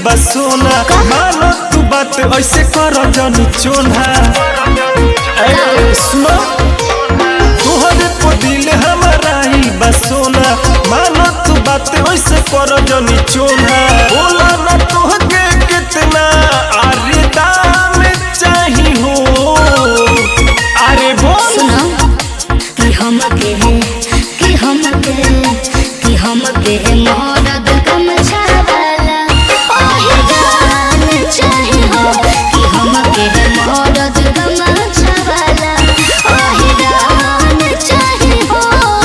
बसोना मानो तू बात ऐसे कर जनी चोना ए, सुनो तोहरे को दिल हमारा ही बसोना मानो तू बात ऐसे कर जनी चोना बोला ना तोहके कितना अरे दाम चाही हो अरे बोल सुनो कि हम के कि हम के कि हम के मरद कम छावाला ओहे जान चाहे हो कि हम के मरद कम छावाला ओहे जान चाहे हो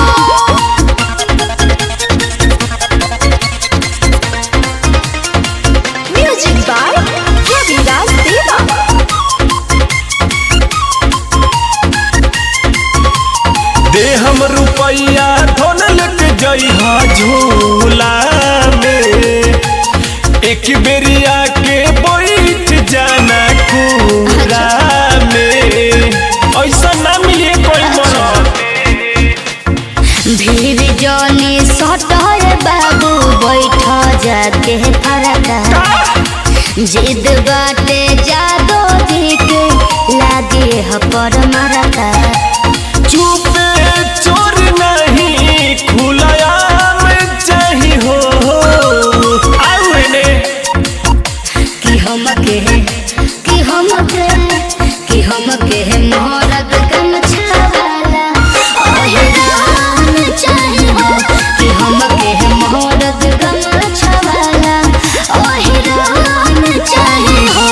म्यूजिक बाय रविराज देवा दे हम रुपैया धन लेके जइहा झूला में एक बेरिया के बैठ जाना पूरा में ऐसा ना मिले कोई मरद भीड़ जनी सटर बाबू बैठ जाके फरका जिद बाटे जादो जी के लागे ह पर मरका चुपे चोर नहीं खुलाया में चाही हो आउ एने कि हम के कि हम के कि हम के मरद कम छावाला ओहे जान चाहे हो कि हम के मरद कम छावाला ओहे जान चाहे हो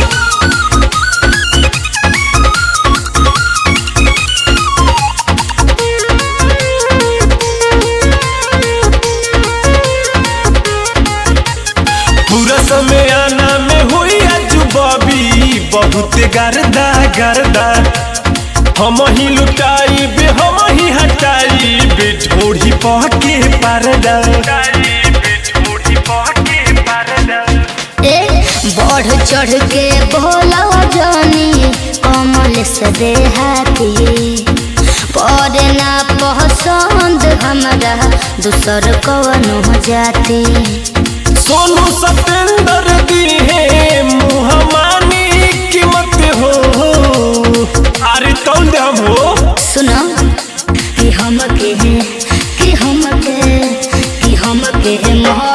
पूरा समय आना में हुई आज बबी बहुत गर्दा गर्दा हम ही लुटाई बे हम ही हटाई बे ढोढ़ी पहके परदा ए बढ़ चढ़ के बोला जानी कमल से देहाती पड़े ना पसंद हमरा दूसर कवनो जाती सोनू सतेंद्र दी है मुहमानी कीमत हो अरे तौल दे हम हो सुनो कि हम के कि हम के कि हम के मोह